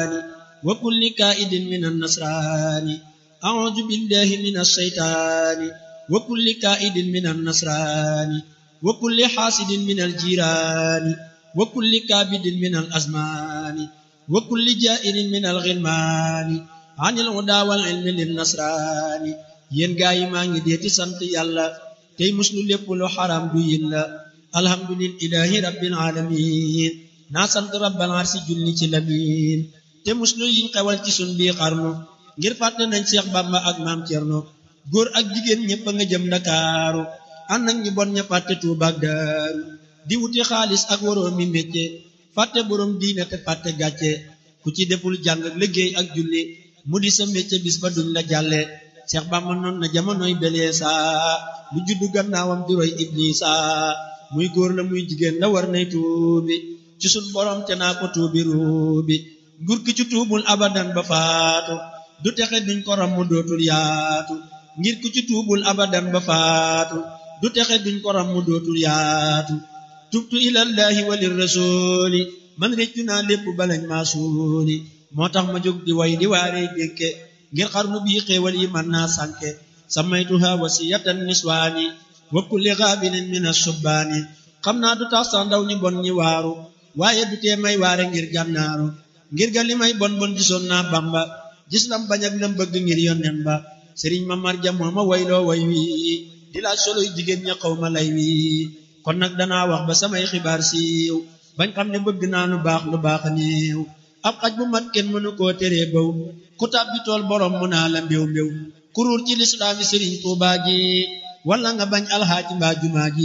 الشيطان وكل كائد من النصران أعوذ بالله من الشيطان وكل كائد من النصران وكل حاسد من الجيران وكل كابد من الأزمان وكل جائر من الغلمان عن الهدى والعلم للنصران yéen gaa yi maa ngi dee ci sant yàlla tey muslu lépp lu xaram du yin la alhamdulillahi rabbil alamin naa sant rabbal arsi julli ci lamin te muslu yiñ xewal ci sun bii xarnu ngir fàtte nañ Seex Bàmba ak maam Cerno góor ak jigéen ñépp a nga jëm Ndakaaru ànd ak ñi bon ña fàtte Tuuba ak Daaru di wuti xaalis ak waroo mi métier fàtte borom diine te fàtte gàcce ku ci deful jàng ak liggéey ak julli mu di sa métier bis ba duñ la jàlle Seex Bàmba noon na jamonoy beleesa lu juddu gannaawam di roy Iblisa muy góor la muy jigéen la war nay tuubi ci sun borom te naa ko tuubi ruubi nguur ki ci tuubul abadan ba faatu du texe duñ ko ram mu dootul yaatu ngir ku ci tuubul abadan ba faatu du texe duñ ko ram mu dootul yaatu tubtu ilallahi walir rasuli man réccu naa lépp balañ maa suuli moo tax ma jóg di way di waarey dénke ngir xarnu bii xéewal yi man naa sànke samaytuha wasiyatan niswaani wa kulli xaabilin min asubbaani xam naa du tax sax ndaw ñi bon ñi waaru waaye du tee may waare ngir gànnaaru ngir ga li may bon bon gisoon naa bamba gis lam bañ ak lam bëgg ngir yonnen ba sëriñ ma marja moo ma wayloo way wi di laaj soloy jigéen ña xaw ma lay wi kon nag danaa wax ba samay xibaar siiw bañ xam ne bëgg naa lu baax lu baax néew ab xaj bu mat kenn mënu koo teree baw ku tàbbi tool borom mu naa la mbéw mbéw kuruur ci lislaami sëriñ tuubaa ji wala nga bañ alxaaji mbaa jumaa ji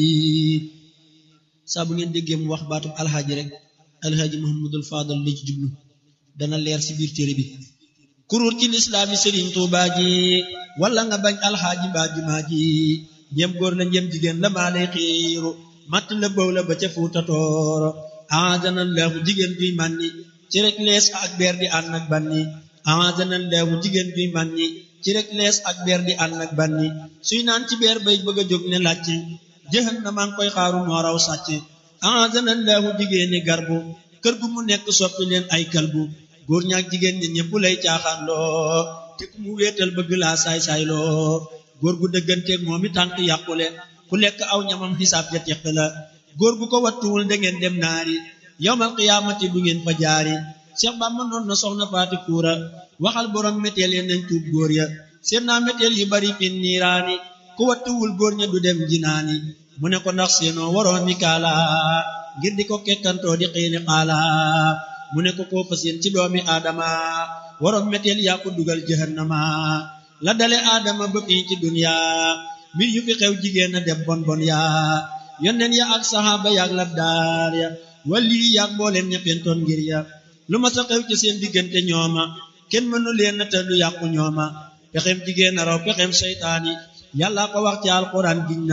saa bu ngeen déggee mu wax baatub alxaaji rek alxaaji muhammadul faadal la ci jublu dana leer ci biir téere bi kuruur ci lislaami sëriñ tuubaa ji wala nga bañ alxaaji mbaa jumaa ji njëm góor la njëm jigéen la maa lay xiiru matt la bëw la ba ca fuuta tooro aazanan leexu jigéen duy mànni ci rek lees ak beer di ànd ak banni aazanan leexu jigéen duy mànni ci rek lees ak beer di ànd ak banni suy naan ci beer bay bëgg a jóg ne làcc jëxan na maa ngi koy xaaru moo raw sàcc aazanan leexu jigéeni garbu kër gu mu nekk soppi leen ay kalbu góor ñaak jigéen ñi ñëpp lay caaxaan loo te ku mu wéetal bëgg laa saay-saay loo góor gu dëgganteeg moom i tànk yàqule ku lekk aw ñamam xisaab ja teq la góor gu ko wattuwul da ngeen dem naari yowmal qiyaamati du ngeen fa jaari Seex Bàmba noon na soxna faati kuura waxal borom méteel ya nañ tuub góor ya seen naa méteel yu bari fin niiraani ku wattuwul góor ña du dem jinaani mu ne ko ndax seenoo waroo mi kaala ngir di ko kekkantoo di xiini xaala mu ne ko koo fa seen ci doomi aadama waroom méteel yaa ko dugal jahannama la dale aadama ba fii ci dunya mbir yu fi xew jigéen a dem bon bon yaa yonneen ya ak saxaaba yaak labdaar ya wali yaak mbooleen ña fentoon ngir ya lu ma sa xew ci seen diggante ñooma kenn mënu leen te lu yàqu ñooma pexem jigéen a raw pexem seytaani yàlla ko wax ci alxuraan giñ